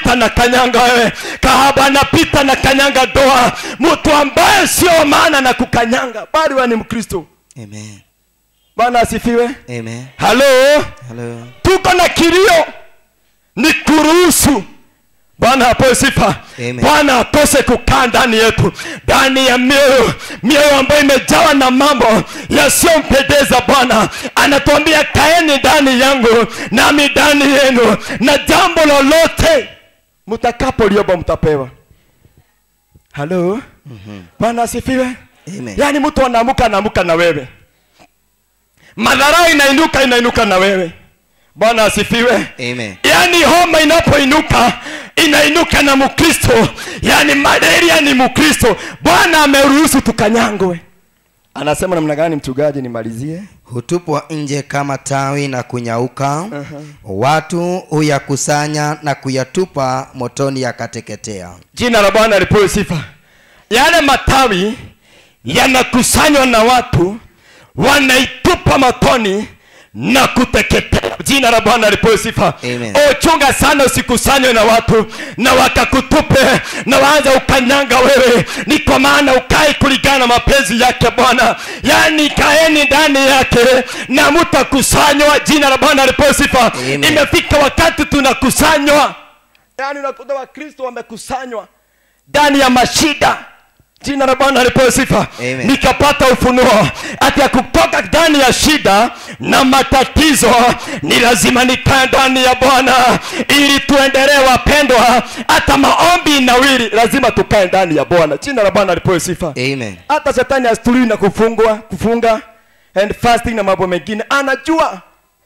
anapita na kanyanga wewe kahaba anapita na kanyanga doa mtu ambaye sio maana na kukanyanga bali wewe ni mkristo Amen. bwana asifiwe Amen. halo Hello. tuko na kilio ni kuruhusu bwana apewe sifa Amen. bwana akose kukaa ndani yetu ndani ya mioyo mioyo ambayo imejawa na mambo yasiyompendeza bwana anatuambia kaeni ndani yangu nami ndani yenu na jambo lolote mtakapoliomba mtapewa halo bwana asifiwe Amen. yaani mtu anaamuka anaamuka na wewe madharau inainuka inainuka na wewe bwana asifiwe Amen. yaani homa inapoinuka inainuka na mkristo yaani malaria ni mkristo bwana ameruhusu tukanyangwe anasema namna gani mchungaji nimalizie hutupwa nje kama tawi na kunyauka watu huyakusanya na kuyatupa motoni yakateketea jina la bwana lipewe sifa yale matawi yanakusanywa na watu wanaitupa matoni na kuteketea jina la bwana lipewe sifa Amen. ochunga sana usikusanywe na watu na wakakutupe na waanza ukanyanga wewe ni kwa maana ukai kulingana na mapenzi yake bwana yaani kaeni ndani yake na mtakusanywa jina la bwana lipewe sifa Amen. imefika wakati tunakusanywa yaani unakuta wakristo wamekusanywa ndani ya mashida jina la bwana alipewe sifa Amen. nikapata ufunuo ati ya kutoka ndani ya shida na matatizo ni lazima nikae ndani ya bwana ili tuendelee wapendwa hata maombi nawili lazima tukae ndani ya bwana jina la bwana alipewe sifa Amen. hata shetani astului na kufungwa kufunga and fasting na mambo mengine anajua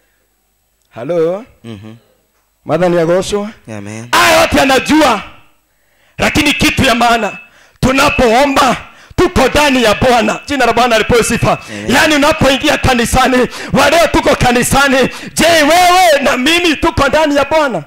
halo Mhm. madhani yagoshwa Amen. haya yote anajua lakini kitu ya maana tunapoomba tuko ndani ya bwana jina la bwana alipewe sifa Amen. yaani unapoingia kanisani waleo tuko kanisani je wewe na mimi tuko ndani ya bwana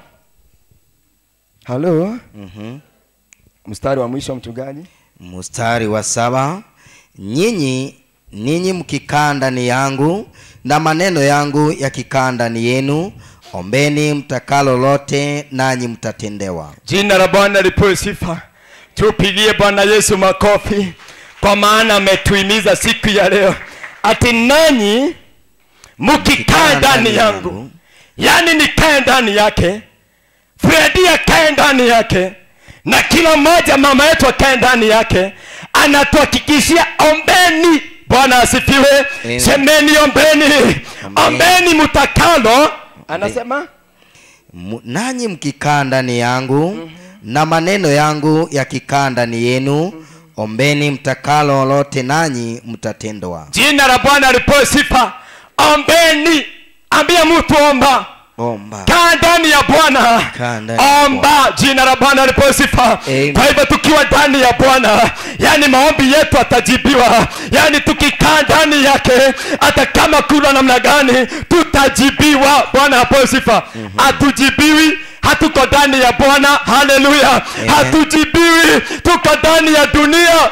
halo Mhm. mstari wa mwisho mchungaji mstari wa saba nyinyi ninyi mkikaa ndani yangu na maneno yangu yakikaa ndani yenu ombeni mtakalo lote nanyi mtatendewa jina la bwana lipewe sifa tupigie bwana yesu makofi kwa maana ametuhimiza siku ya leo ati nanyi mkikaa ndani yangu yaani nikae ndani yake fredi akae ndani yake na kila mmoja mama yetu akae ndani yake anatuhakikishia ombeni bwana asifiwe Amen. semeni ombeni Amen. ombeni mtakalo anasema M- nanyi mkikaa ndani yangu na maneno yangu yakikaa ndani yenu ombeni mtakalo lote nanyi mtatendwa jina la bwana alipewe sifa ombeni ambia mtu omba omba kaa ndani ya bwana Kaa ndani ya omba jina la bwana alipewe sifa Amen. kwa hivyo tukiwa ndani ya bwana yani maombi yetu atajibiwa yani tukikaa ndani yake hata kama kuna namna gani tutajibiwa bwana apewe sifa hatujibiwi hatuko ndani ya bwana haleluya hatujibiwi tuko ndani ya dunia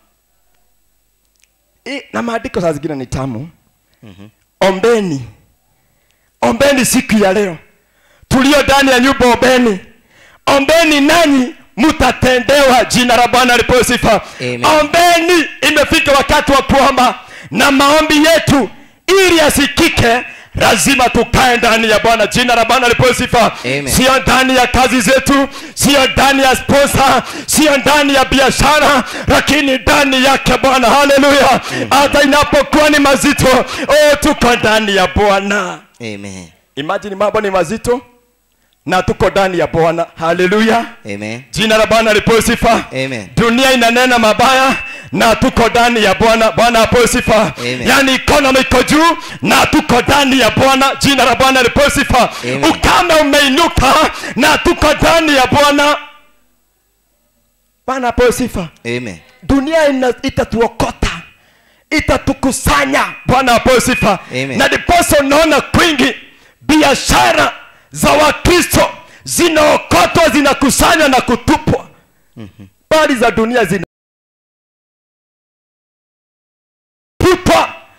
I, na maandiko saa zingine ni tamu ombeni ombeni siku ya leo tulio ndani ya nyumba ombeni ombeni nanyi mtatendewa jina la bwana lipewe sifa Amen. ombeni imefika wakati wa kuomba na maombi yetu ili yasikike lazima tukae ndani ya bwana jina la bwana lipewe sifa Amen. sio ndani ya kazi zetu sio ndani ya sponsor sio ndani ya biashara lakini ndani yake bwana haleluya hata inapokuwa ni mazito oh, tuko ndani ya bwana amen imagine mambo ni mazito na tuko ndani ya bwana haleluya amen jina la bwana lipewe sifa amen dunia inanena mabaya na tuko ndani ya bwana bwana apewe sifa Amen. yaani ikonomi iko juu na tuko ndani ya bwana jina la bwana lipewe sifa Amen. ukame umeinuka na tuko ndani ya bwana bwana apewe sifa amen dunia ina, itatuokota itatukusanya bwana apewe sifa Amen. na ndiposa unaona kwingi biashara za wakristo zinaokotwa zinakusanywa na kutupwa bali za dunia zinaputwa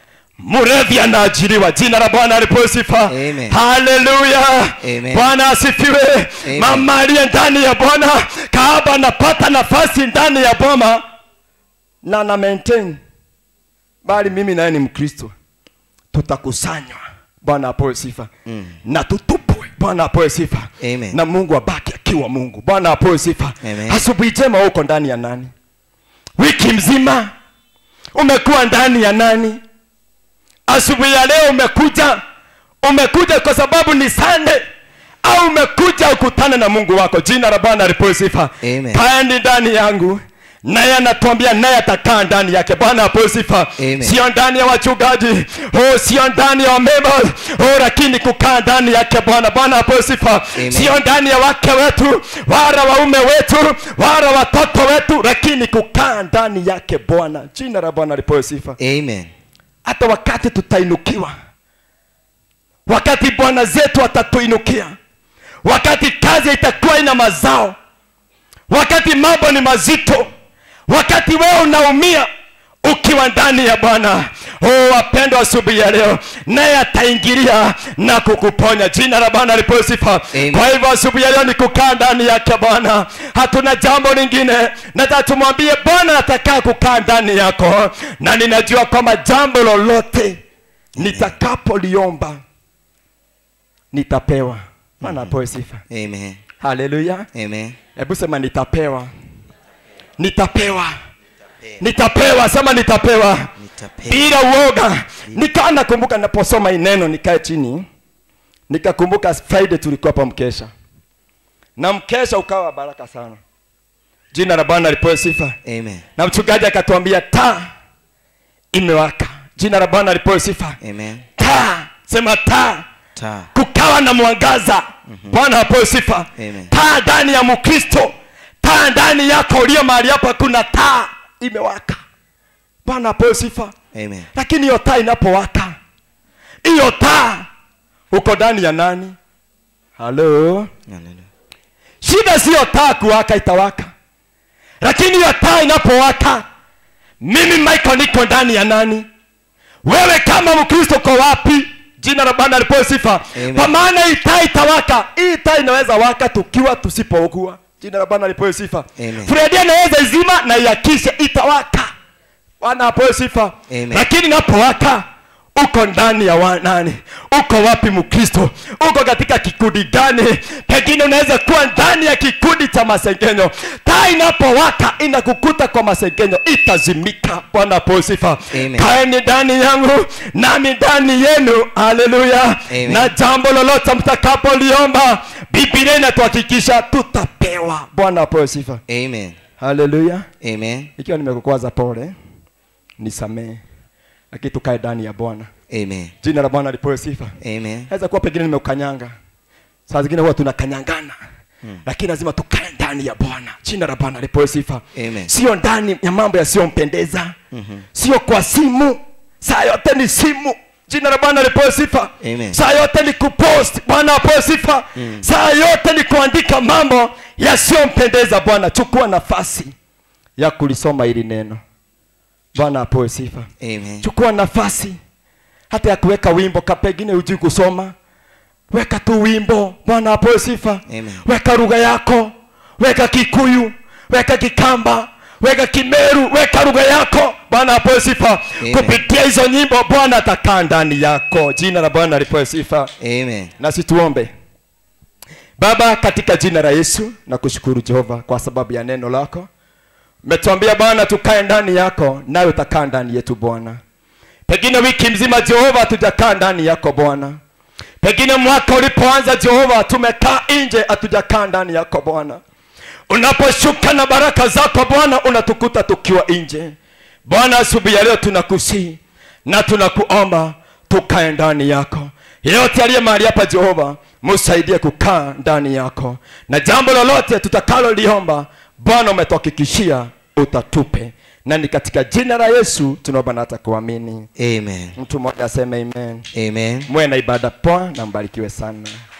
mrevi anaajiriwa jina la bwana alipewe sifa Amen. haleluya Amen. bwana asifiwe Amen. mama aliye ndani ya bwana kaaba anapata nafasi ndani ya boma na na maintain bali mimi naye ni mkristo tutakusanywa bwana apewe sifa Mm. na tutupwe bwana apewe sifa Amen. na mungu abaki akiwa mungu bwana apewe sifa Amen. asubuhi njema uko ndani ya nani wiki mzima umekuwa ndani ya nani asubuhi ya leo umekuja umekuja kwa sababu ni sande au umekuja ukutane na mungu wako jina la bwana lipewe sifa Amen. kaeni ndani yangu naye anatuambia naye atakaa ndani yake bwana apewe sifa Amen. sio ndani ya wachungaji oh, sio ndani ya wamema oh, lakini kukaa ndani yake bwana bwana apewe sifa Amen. sio ndani ya wake wetu wala waume wetu wala watoto wetu lakini kukaa ndani yake bwana jina la bwana lipewe sifa Amen. hata wakati tutainukiwa wakati bwana zetu atatuinukia wakati kazi itakuwa ina mazao wakati mambo ni mazito wakati wewe unaumia ukiwa ndani ya bwana oh, wapendwa asubuhi ya leo naye ataingilia na kukuponya jina la bwana lipewe sifa Amen. kwa hivyo asubuhi ya leo ni kukaa ndani yake bwana hatuna jambo lingine nataka tumwambie bwana atakaa kukaa ndani yako na ninajua kwamba jambo lolote nitakapoliomba nitapewa bwana apewe sifa Amen. haleluya Amen. hebu sema nitapewa nitapewa nitapewa sema nitapewa Nitapewa. bila uoga nikaa nakumbuka naposoma hii neno nikae chini nikakumbuka friday tulikuwa pa mkesha na mkesha ukawa wa baraka sana jina la bwana lipewe sifa Amen. na mchungaji akatuambia taa imewaka jina la bwana lipewe sifa Amen. taa sema taa Ta. kukawa na mwangaza bwana apewe sifa Amen. taa ndani ya mkristo taa ndani yako ulio mahali hapa kuna taa imewaka bwana apewe sifa Amen. lakini hiyo taa inapowaka hiyo taa uko ndani ya nani halo Hallelujah. shida siyo taa kuwaka itawaka lakini hiyo taa inapowaka mimi michael niko ndani ya nani wewe kama mkristo uko wapi jina la bwana lipewe sifa Amen. kwa maana hii taa itawaka hii taa inaweza waka tukiwa tusipougua jina la bwana lipewe sifa Amen. fredi anaweza izima na iakishe itawaka bwana apewe sifa Amen. lakini inapowaka uko ndani ya wa- nani uko wapi mkristo uko katika kikundi gani pengine unaweza kuwa ndani ya kikundi cha masengenyo taa inapowaka inakukuta kwa masengenyo itazimika bwana apewe sifa Amen. kaeni ndani yangu nami ndani yenu haleluya Amen. na jambo lolote mtakapoliomba biblia inatuhakikisha tutapewa bwana apewe sifa Amen. haleluya Amen. ikiwa nimekukwaza pole nisamee lakini tukae ndani ya bwana Amen. jina la bwana lipewe sifa Amen. naweza kuwa pengine nimekukanyanga saa zingine huwa tunakanyangana hmm. lakini lazima tukae ndani ya bwana jina la bwana lipewe sifa Amen. sio ndani ya mambo yasiyompendeza mm-hmm. sio kwa simu saa yote ni simu jina la bwana lipewe sifa Amen. saa yote ni kupost bwana apewe sifa mm. saa yote ni kuandika mambo yasiyompendeza bwana chukua nafasi ya kulisoma hili neno bwana apewe sifa Amen. chukua nafasi hata ya kuweka wimbo ka pengine hujui kusoma weka tu wimbo bwana apewe sifa Amen. weka lugha yako weka kikuyu weka kikamba weka kimeru weka lugha yako bwana apewe sifa Amen. kupitia hizo nyimbo bwana atakaa ndani yako jina la bwana lipewe sifa Amen. na situombe baba katika jina la yesu na kushukuru jehova kwa sababu ya neno lako umetuambia bwana tukae ndani yako nawe utakaa ndani yetu bwana pengine wiki mzima jehova hatujakaa ndani yako bwana pengine mwaka ulipoanza jehova tumekaa nje hatujakaa ndani yako bwana unaposhuka na baraka zako bwana unatukuta tukiwa nje bwana asubuhi ya leo tunakusii na tunakuomba tukae ndani yako yeyote aliye mahali hapa jehova musaidie kukaa ndani yako na jambo lolote tutakaloliomba bwana umetuhakikishia utatupe na ni katika jina la yesu tunaomba na hata kuamini Amen. mtu mmoja aseme amen Amen. mwe na ibada poa na mbarikiwe sana